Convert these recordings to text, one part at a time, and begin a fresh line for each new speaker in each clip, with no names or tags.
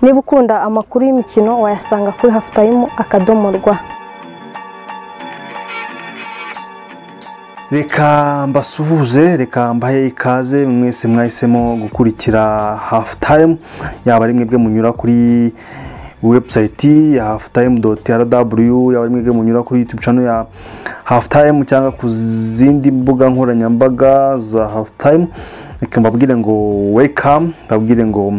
niba ukunda amakuru y'imikino wayasanga kuri hafutayimu akadomo rwa
reka mbasuhuze reka mbahe ikaze mwese mwahisemo gukurikira hafu tayimu yaba ari mwebwe munyura kuri webusayiti ya hafu tayimu doti rw yaba ari mwebwe munyura kuri yutubu cano ya hafu tayimu cyangwa ku zindi mbuga nkoranyambaga za hafu tayimu reka mbabwire ngo wekamu mbabwire ngo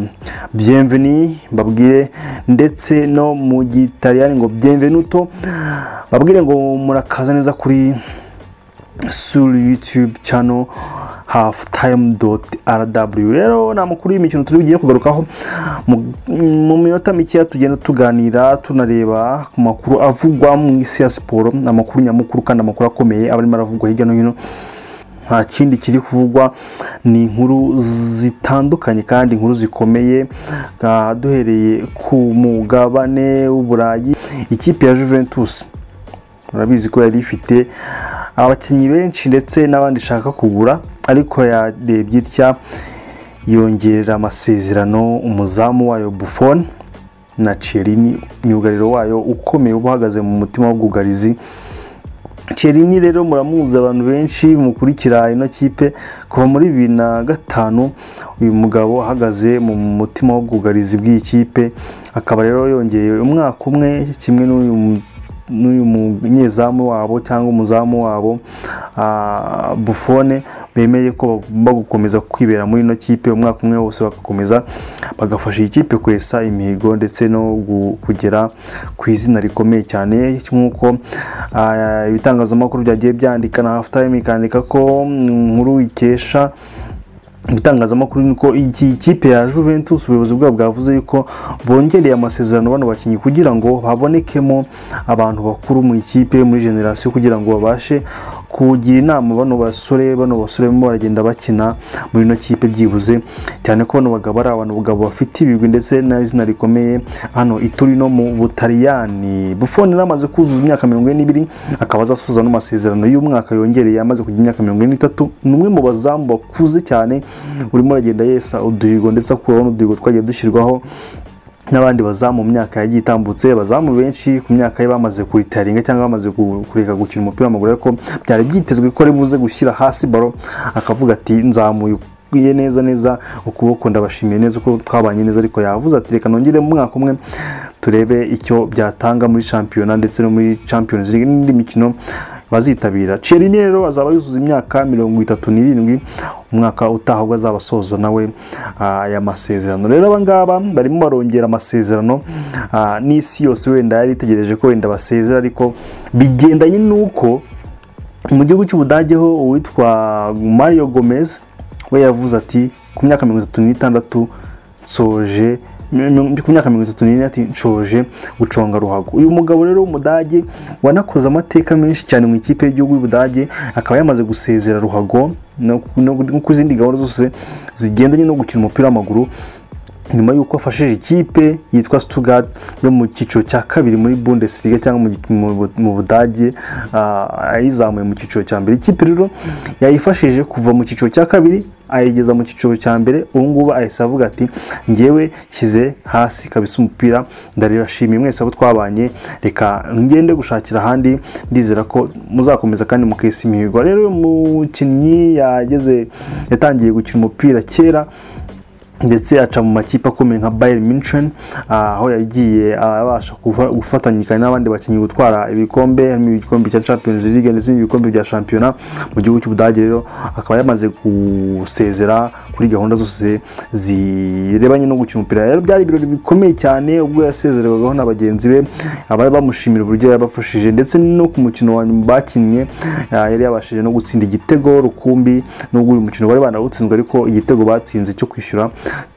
byemveni mbabwire ndetse no mu gitariyani ngo byemvenuto mbabwire ngo murakaza neza kuri suri yutube cano hafu tayimu doti rw rero ni amakuru y'imikino turi bugiye kugarukaho mu minota mikeya tugenda tuganira tunareba ku makuru avugwa mu isi ya siporo ni amakuru nyamukuru kandi amakuru akomeye aba arimo aravugwa hirya no hino nta kindi kiri kuvugwa ni inkuru zitandukanye kandi inkuru zikomeye duhereye ku mugabane w'uburayi ikipe ya juventus urabizi ko yari ifite abakinnyi benshi ndetse n'abandi ishaka kugura ariko yarebye itya yongerera amasezerano umuzamu wayo bufone na cerini myugariro wayo ukomeye uba uhagaze mu mutima w'ubwugarizi cerini rero muramuzi abantu benshi mukurikira ino kipe kuva muri bibiri na gatanu uyu mugabo ahagaze mu mutima w'ubwugarizi bw'iyi kipe akaba rero yongeye umwaka umwe kimwe n'uyu n'uyu munyezamu wabo cyangwa umuzamu wabo bufone bemeye ko bagomba gukomeza kwibera muri ino kipe umwaka umwe wose bagakomeza bagafasha iyi kipe kwesa imihigo ndetse no kugera ku izina rikomeye cyane nk'uko ibitangazamakuru byagiye byandika na hafu tayime ikandika ko inkuru ikesha ibitangazamakuru ni uko iyi kipe ya juventus ubuyobozi bwabo bwavuze yuko bongereye amasezerano bano bakinnyi kugira ngo habonekemo abantu bakuru mu ikipe muri generasiyo kugira ngo babashe kugira inama bano basore bano basore barimo baragenda bakina muri ino kipe byibuze cyane ko bano bagabo ari abantu bagabo bafite ibigwi ndetse n'izina rikomeye hano ituri no mu butaliyani bufone amaze kuzuza imyaka mirongo ine n'ibiri akaba azasoza n'amasezerano y'umwaka yongereye amaze kugira imyaka mirongo ine n'itatu ni umwe mu bazamu bakuze cyane urimo uragenda yesa uduhigo ndetse akuraho n'uduhigo twagiye dushyirwaho n'abandi bazamu mu myaka yagiye itambutse abazamu benshi ku myaka ye bamaze kuritaringa cyangwa bamaze kureka gukina umupira w'amaguru ariko byari byitezwe ko ari buze gushyira hasi baro akavuga ati nzamuye nzamuye neza neza ukuboko ndabashimiye neza uko twabanye neza ariko yavuze ati reka nongere mu mwaka umwe turebe icyo byatanga muri shampiyona ndetse no muri champions league n'indi mikino bazitabira cerini rero azaba yuzuza imyaka mirongo itatu n'irindwi umwaka utaha ubwo azaba asoza nawe aya masezerano rero abangaba barimo barongera amasezerano n'isi yose wenda yari itegereje ko wenda basezera ariko bigendanye n'uko mu gihugu cy'ubudage ho uwitwa mario gomez we yavuze ati ku myaka mirongo itatu n'itandatu nsoje ku myaka mirongo itatu n'ine ati nshoje guconga ruhago uyu mugabo rero w'umudage wanakoze amateka menshi cyane mu ikipe y'igihugu y'ubudage akaba yamaze gusezera ruhago no ku zindi gahunda zose zigendanye no gukina umupira w'amaguru nyuma y'uko afashije ikipe yitwa Stuttgart yo mu cyiciro cya kabiri muri bundesliga cyangwa mu budage ayizamuye mu cyiciro cya mbere ikipe rero yayifashije kuva mu cyiciro cya kabiri ayigeza mu cyiciro cya mbere ubu ngubu ahise avuga ati ngewe nshyize hasi kabisa umupira ndaribashimiye mwese abo twabanye reka ngende gushakira ahandi ndizera ko muzakomeza kandi mukesa imihigo rero uyu mukinnyi yageze yatangiye gukina umupira kera ndetse aca mu makipe akomeye nka bayeri minsheni aho yagiye abasha gufatanyikanya n'abandi bakinnyi gutwara ibikombe harimo igikombe cya champions league ndetse n'ibikombe bya shampiyona mu gihugu cy'ubudage rero akaba yamaze gusezera kuri gahunda zose zirebanye no gukina umupira rero byari ibirori bikomeye cyane ubwo yasezererwagaho na bagenzi be abari bamushimira uburyo yabafashije ndetse no ku mukino wa nyuma bakinnye yari yabashije no gutsinda igitego rukumbi n'ubwo uyu mukino wari banawutsinzwe ariko igitego batsinze cyo kwishyura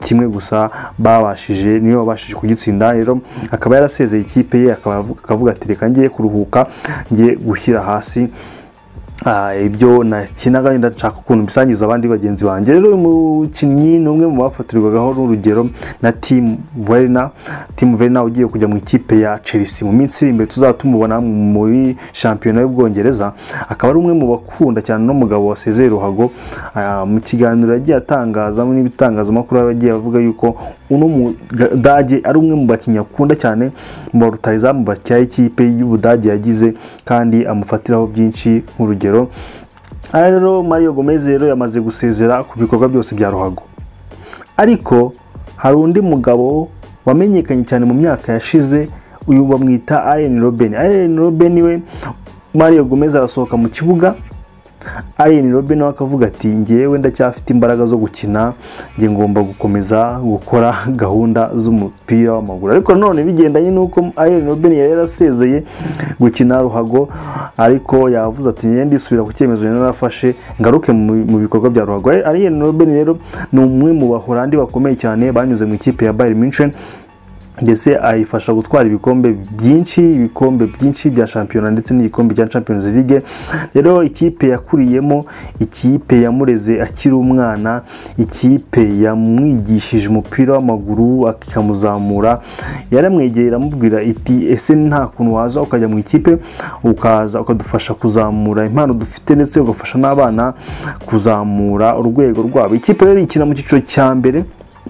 kimwe gusa babashije niyo babashije kugitsinda rero akaba yarasezeye ikipe ye akavuga ati reka ngiye kuruhuka ngiye gushyira hasi ibyo nakinaga wenda nshaka ukuntu bisangiza abandi bagenzi banjye rero uyu mukinnyi ni umwe mu bafatirwagaho n'urugero na timu verina timu verina ugiye kujya mu ikipe ya chelsea mu minsi iri imbere tuzaba tumubona muri shampiyona y'ubwongereza akaba ari umwe mu bakunda cyane n'umugabo wasezeye ruhago mu kiganiro yagiye atangaza n'ibitangazamakuru yagiye avuga yuko uno mu Budage ari umwe mu bakinnyi akunda cyane mu ba rutahizamu bakina ikipe y'Ubudage yagize kandi amufatiraho byinshi nk'urugero aha rero Mario Gomez rero yamaze gusezera ku bikorwa byose bya ruhago ariko hari undi mugabo wamenyekanye cyane mu myaka yashize uyu bamwita Allen Robben Allen Robben we Mario Gomez arasohoka mu kibuga Allen Robben nawe akavuga ati ngewe ndacyafite imbaraga zo gukina njye ngomba gukomeza gukora gahunda z'umupira w'amaguru ariko none bigendanye n'uko Allen Robben yari yarasezeye gukina ruhago ariko yavuze ati njye ndisubira ku cyemezo nari narafashe ngaruke mu- mu bikorwa bya ruhago Allen Robben rero ni umwe mu bahorandi bakomeye cyane banyuze mu ikipe ya Bayern Munchen ndetse ayifasha gutwara ibikombe byinshi ibikombe byinshi bya shampiyona ndetse n'igikombe cya Champions League rero ikipe yakuriyemo ikipe yamureze akiri umwana ikipe yamwigishije umupira w'amaguru akamuzamura yaramwegeye iramubwira iti ese nta kuntu waza ukajya mu ikipe ukaza ukadufasha kuzamura impano dufite ndetse ugafasha n'abana kuzamura urwego rwabo ikipe rero ikina mu cyiciro cya mbere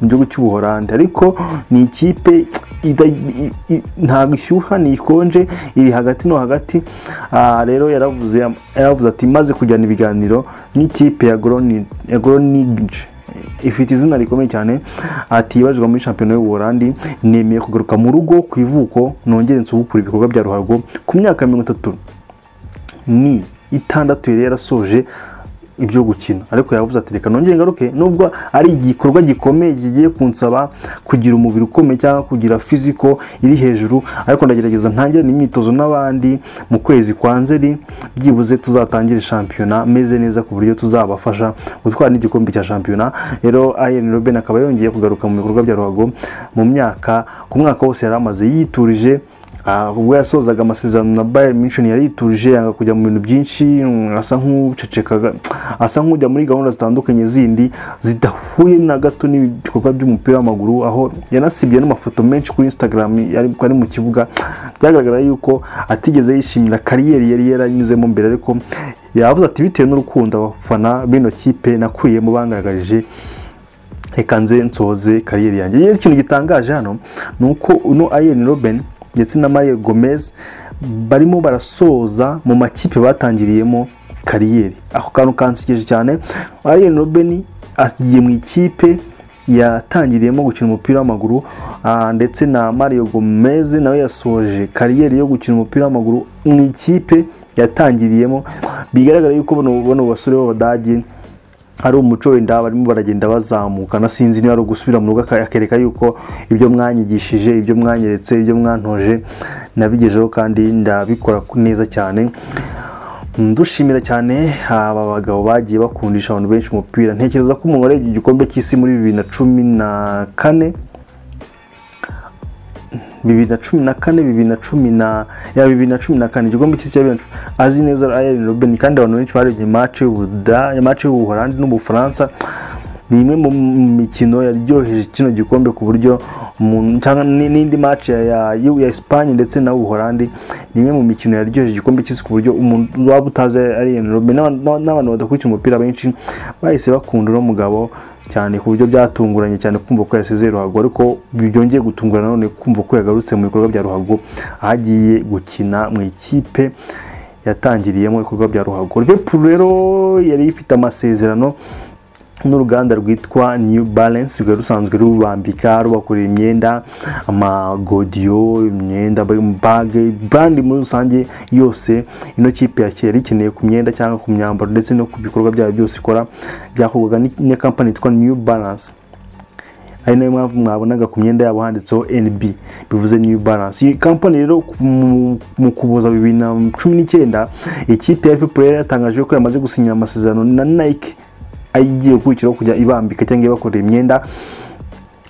mu gihugu cy'ubuhorandi ariko ni ikipe ida- i- i- ntabwo ishyuha ntikonje iri hagati no hagati Aha rero yaravuze yaravuze ati maze kujyana ibiganiro n'ikipe ya Groningen- ya Groninge ifite izina rikomeye cyane ati ibajijwe muri shampiyona y'ubuhorandi nemeye kugaruka mu rugo ku ivuko nongere nsubukure ibikorwa bya ruhago ku myaka mirongo itatu ni itandatu yari yarasoje ibyo gukina ariko yavuze ati reka nongere ngaruke nubwo ari igikorwa gikomeye kigiye kunsaba kugira umubiri ukomeye cyangwa kugira fiziko iri hejuru ariko ndagerageza ntangire n'imyitozo n'abandi mu kwezi kwa nzeri byibuze tuzatangire shampiyona meze neza ku buryo tuzabafasha gutwara n'igikombe cya shampiyona rero Arjen Robben akaba yongeye kugaruka mu bikorwa bya ruhago mu myaka ku mwaka wose yari amaze yiturije Ah, ubwo yasozaga amasezerano na Bayern Munchen yari yituje yanga kujya mu bintu byinshi mm, asa nk'ucecekaga asa nk'ujya muri gahunda zitandukanye zindi zidahuye na gato n'ibikorwa by'umupira w'amaguru aho yanasibye n'amafoto menshi kuri Instagram yari ari mu kibuga byagaragara yuko atigeze yishimira kariyeri yari yaranyuzemo mbere ariko yavuze ati bitewe n'urukundo abafana b'ino kipe nakuyemo bangaragarije reka nze nsohoze kariyeri yanjye yewe ikintu gitangaje hano ni uko uno Arjen Robben ndetse na Mario Gomez barimo barasoza mu makipe batangiriyemo kariyeri ako kantu kansekeje cyane Arjen Robben agiye mu ikipe yatangiriyemo gukina umupira w'amaguru ah, ndetse na Mario Gomez nawe yasoje kariyeri yo gukina umupira w'amaguru mu ikipe yatangiriyemo bigaragara yuko bano bano basore b'Abadage hari umuco wenda barimo baragenda bazamuka nasinzi niba ari ugusubira mu rugo aka- akereka yuko ibyo mwanyigishije ibyo mwanyeretse ibyo mwantoje nabigejeho kandi ndabikora ku- neza cyane Mm, dushimira cyane aba bagabo bagiye bakundisha abantu benshi umupira ntekereza ko umuntu warebye igikombe cy'isi muri bibiri na cumi na kane bibiri na cumi na kane bibiri na cumi na ya bibiri na cumi na kane igikombe cy'isi cya bibiri na cumi- azi neza Arjen Robben kandi abantu benshi barebye match y'Ubuda match y'Ubuholandi n'Ubufaransa ni imwe mu mikino yaryoheje kino gikombe ku buryo umuntu- cyangwa n- n'indi match ya, ya, y'u- ya Espagne ndetse na Ubuholandi ni imwe mu mikino yaryoheje igikombe cy'isi ku buryo umuntu waba utazi Arjen Robben n'abantu- n'abantu n'abantu badakurikira umupira benshi bahise bakunda uno mugabo cyane ku buryo byatunguranye cyane kumva ko yasezeye ruhago ariko byongeye gutungurana none kumva ko yagarutse mu bikorwa bya ruhago ahagiye gukina mu ikipe yatangiriyemo ibikorwa bya ruhago Liverpool rero yari ifite amasezerano n'uruganda rwitwa New Balance rwari rusanzwe rubambika rubakorera imyenda amagodiyo imyenda bage brand muri rusange yose ino kipe ya kera ikeneye ku myenda cyangwa ku myambaro ndetse no ku bikorwa byayo byose ikora byakorwaga ni- na kampani yitwa New Balance ari nayo mpamvu mwabonaga ku myenda yabo handitseho NB bivuze New Balance iyi kampani rero ku- mu- mu kuboza bibiri na cumi n'icyenda ikipe ya Liverpool yari yatangaje ko yamaze gusinyira amasezerano na Nike ayigiye gukurikiraho kujya ibambika cyangwa ibakorera imyenda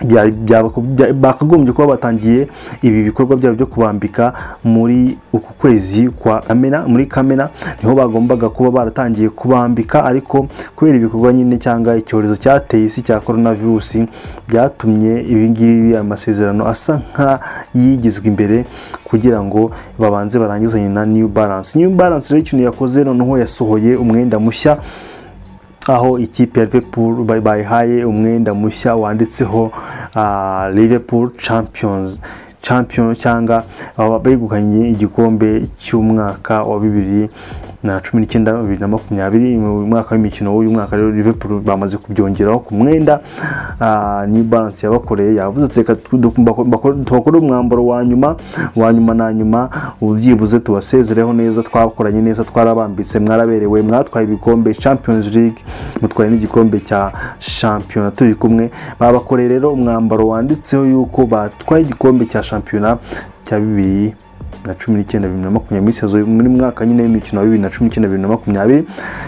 bya- bya- bya- bakagombye kuba batangiye ibi bikorwa byabo byo kubambika muri uku kwezi kwa kamena muri kamena niho bagombaga kuba baratangiye kubambika ariko kubera ibikorwa nyine cyangwa icyorezo cyateye isi cya coronavirus byatumye ibi ngibi aya masezerano asa nk'ayigizwe imbere kugira ngo babanze barangizanye na new balance new balance rero ikintu yakoze noneho yasohoye umwenda mushya aho ikipe ya Liverpool ba- bayihaye umwenda mushya wanditseho ah, Liverpool Champions champion cyangwa aba begukanye igikombe cy'umwaka wa bibiri na cumi n'icyenda bibiri na makumyabiri mu mwaka w'imikino w'uyu mwaka rero Liverpool bamaze kubyongeraho ku mwenda ah, New Balance yabakoreye yavuze ati reka tu- du- mbako- mbako- tubakore umwambaro wa nyuma wa nyuma na nyuma ubyibuze tubasezereho neza twakoranye neza twarabambitse mwaraberewe mwatwaye ibikombe Champions League mutwaye n'igikombe cya shampiyona turi kumwe babakoreye rero umwambaro wanditseho yuko batwaye igikombe cya shampiyona cya bibiri na cumi n'icyenda bibiri na makumyabiri muri sezo muri mwaka nyine w'imikino wa bibiri na cumi n'icyenda bibiri na makumyabiri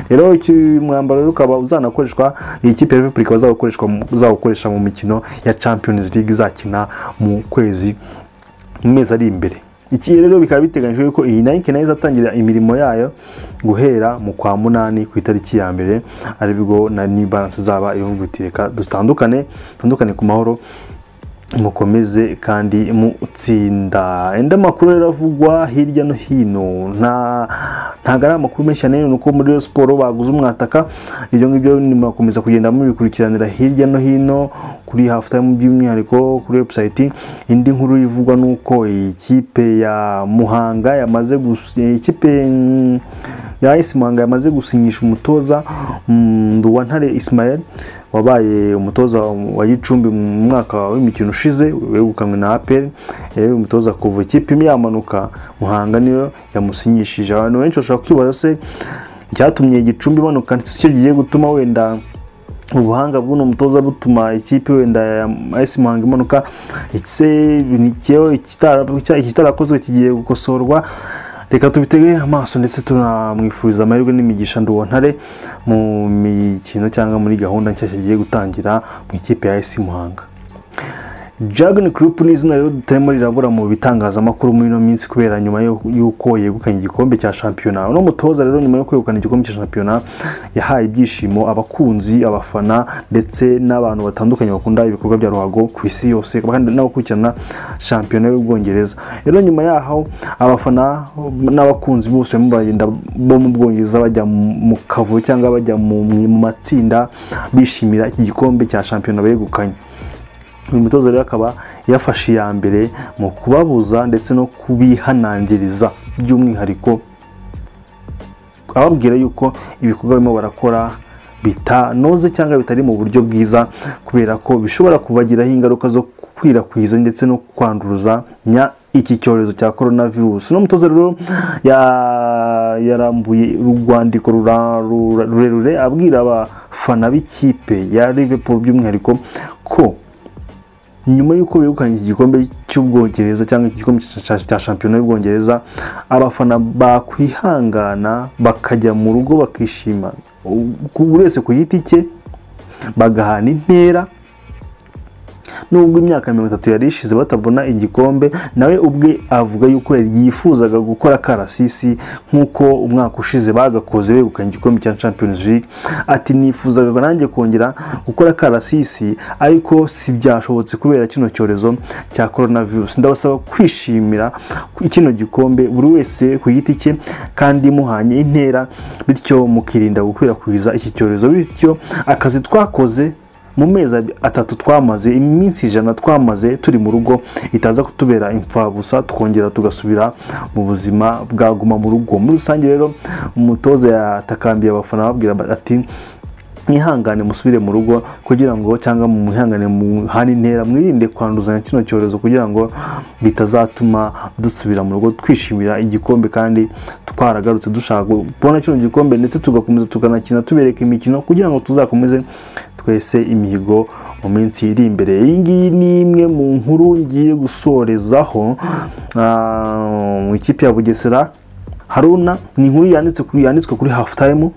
rero uyu mwambaro rero ukaba uzanakoreshwa iyi kipe ya Liverpool ikaba izawukoreshwa mu- izawukoresha mu mikino ya Champions League izakina mu kwezi mu mezi ari imbere iki rero bikaba biteganyijwe ko iyi nayike nayo izatangira imirimo yayo guhera mu kwa munani ku itariki ya mbere aribwo na New Balance zaba ivuga iti reka dutandukane dutandukane ku mahoro mukomeze kandi mutsinda enda makuru rero avugwa hirya no hino nta ntago ari amakuru menshi cyane ni uko muri Rayon siporo baguze umwataka ibyo ngibyo nimukomeza kugenda mubikurikiranira hirya no hino kuri hafu tayimu by'umwihariko kuri webusayiti indi nkuru ivugwa ni uko ikipe ya muhanga yamaze gusi ikipe mm, ya esi muhanga yamaze gusinyisha umutoza mm, nduwantare isimayeli wabaye umutoza wa gicumbi mu mwaka w'imikino ushize wegukanywe na aperi yewe umutoza kuva ikipe imwe yamanuka muhanga niyo yamusinyishije abantu benshi bashobora kwibaza se icyatumye gicumbi imanuka cyo kigiye gutuma wenda ubuhanga bw'uno mutoza butuma ikipe wenda ya AS Muhanga imanuka ese nikiyo ikitarakozwe kigiye gukosorwa reka tubitege amaso ndetse tunamwifuriza amahirwe n'imigisha nduwontare mu mikino cyangwa muri gahunda nshya kigiye gutangira mu ikipe ya AS Muhanga Dragon Group ni izina rero tutarimo rirabura mu bitangazamakuru muri ino minsi kubera nyuma yo- y'uko yegukanye igikombe cya shampiyona uno mutoza rero nyuma yo kwegukana igikombe cya shampiyona yahaye ibyishimo abakunzi abafana ndetse n'abantu batandukanye bakunda ibikorwa bya ruhago ku isi yose kandi n'abakurikirana shampiyona y'ubwongereza rero nyuma yaho abafana n'abakunzi bose barimo baragenda bo mu bwongereza bajya mu kavuyo cyangwa bajya mu mu matsinda bishimira iki gikombe cya shampiyona begukanye uyu mutoza rero akaba yafashe iya mbere mu kubabuza ndetse no kubihanangiriza by'umwihariko ababwira yuko ibikorwa barimo barakora bitanoze cyangwa bitari mu buryo bwiza kubera ko bishobora kubagiraho ingaruka zo gukwirakwiza ndetse no kwanduruzanya iki cyorezo cya korona virusi uno mutoza rero ya- yarambuye urwandiko rura- rura- rurerure abwira abafana b'ikipe ya Liverpool by'umwihariko ko nyuma y'uko begukanye iki gikombe cy'ubwongereza cyangwa igikombe cya- cya cya shampiyona y'ubwongereza abafana bakwihangana bakajya mu rugo bakishima ku- buri wese ku giti cye bagahana intera nubwo imyaka mirongo itatu yari ishize batabona igikombe nawe ubwe avuga yuko yifuzaga gukora karasisi nk'uko umwaka ushize bagakoze begukanye igikombe cya Champions League ati nifuzaga nanjye kongera gukora karasisi ariko si byashobotse kubera kino cyorezo cya coronavirus ndabasaba kwishimira kino gikombe buri wese ku giti cye kandi muhanye intera bityo mukirinda gukwirakwiza iki cyorezo bityo akazi twakoze mu mezi ab- atatu twamaze iminsi ijana twamaze turi mu rugo itaza kutubera imfabusa tukongera tugasubira mu buzima bwaguma mu rugo muri rusange rero umutoza yatakambiye abafana ababwira ati mwihangane musubire mu rugo kugira ngo cyangwa mu mwihangane muhane intera mwirinde kwanduzanya kino cyorezo kugira ngo bitazatuma dusubira mu rugo twishimira igikombe kandi twaragarutse dushaka kubona kino gikombe ndetse tugakomeza tukanakina tubereka imikino kugira ngo tuzakomeze twese imihigo mu minsi iri imbere iyi ngiyi ni imwe mu nkuru ngiye gusorezaho ah, mu ikipe ya bugesera haruna ni inkuru yanditse kuri yanditswe kuri hafu tayimu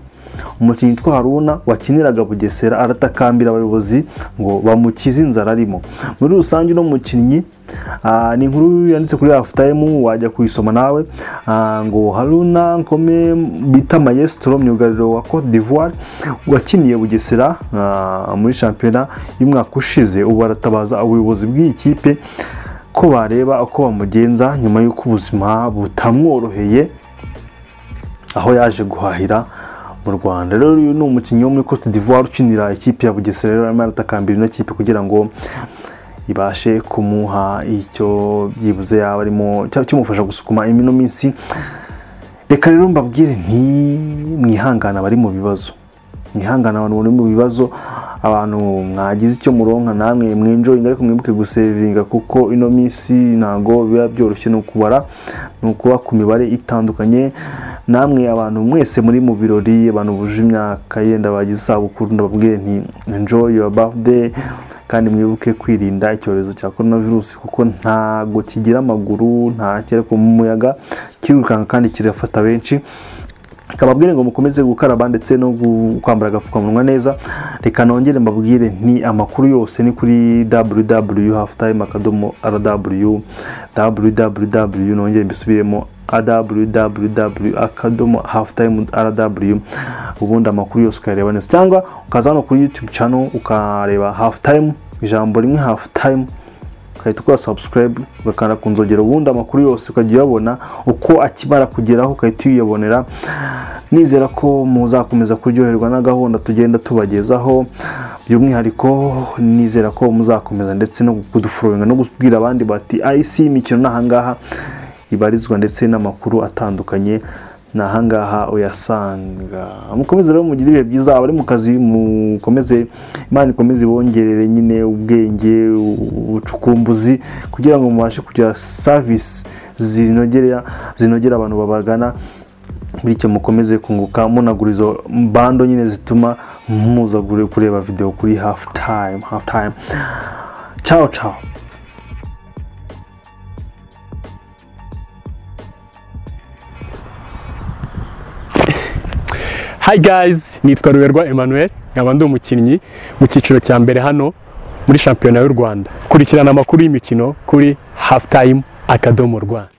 umukinnyi witwa haruna wakiniraga bugesera aratakambira abayobozi ngo bamukize inzara arimo muri rusange uno mukinnyi ah, ni inkuru yanditse kuri hafu tayimu wajya kuyisoma nawe ah, ngo haruna nkome bita mayesitoro myugariro wa cote d'ivoire wakiniye bugesera ah, muri shampiyona y'umwaka ushize ubu aratabaza ubuyobozi bw'iyi kipe ko bareba uko bamugenza nyuma y'uko ubuzima butamworoheye aho yaje guhahira mu rwanda rero uyu ni umukinnyi wo muri cote d'ivoire ukinira ikipe ya bugesera rero arimo aratakambira ino kipe kugira ngo ibashe kumuha icyo byibuze yaba arimo cyaba kimufasha gusukuma ino minsi reka rero mbabwire nti mwihangana abari mu bibazo mwihangana abantu bari mu bibazo abantu mwagize icyo muronka namwe mwinjoyinga ariko mwibuke gusevinga kuko ino minsi ntabwo biba byoroshye ni ukubara ni ukuba ku mibare itandukanye namwe abantu mwese muri mu birori abantu buje imyaka yenda bagize isabukuru ndababwire nti enjoy your birthday kandi mwibuke kwirinda icyorezo cya korona virusi kuko ntabwo kigira amaguru nta kera ku muyaga kirirukanka kandi kirafata benshi kababwire ngo mukomeze gukaraba ndetse no kwambara agapfukamunwa neza reka nongere mbabwire ni amakuru yose ni kuri www haftime akadomo rw www nongere mbisubiremo www akadomo haftime rw ubundi amakuru yose ukayareba neza cyangwa ukaza hano kuri youtube channel ukareba haftime ijambo rimwe haftime ugahita ukora subscribe ugakanda ku nzogera ubundi amakuru yose ukajya uyabona uko akimara kugeraho ugahita uyabonera nizera ko muzakomeza kuryoherwa na gahunda tugenda tubagezaho by'umwihariko nizera ko muzakomeza ndetse no kuduforominga no kubwira abandi bati ayisi imikino ni ahangaha ibarizwa ndetse n'amakuru atandukanye ni ahangaha uyasanga mukomeze rero mugire ibihe byiza abari mu kazi mukomeze imana ikomeze ibongerere nyine ubwenge ubucukumbuzi kugira ngo mubashe kugira savisi zinogera zinogera abantu babagana bityo mukomeze kunguka munagura izo bando nyine zituma muza kureba videwo kuri hafu tayime hafu tayime cawo cawo
Hi guys, nitwa Ruberwa Emmanuel, nkaba ndi umukinnyi mu cyiciro cya mbere hano muri shampiyona y'u Rwanda. Kurikirana amakuru y'imikino kuri Halftime Akadomo Rwanda.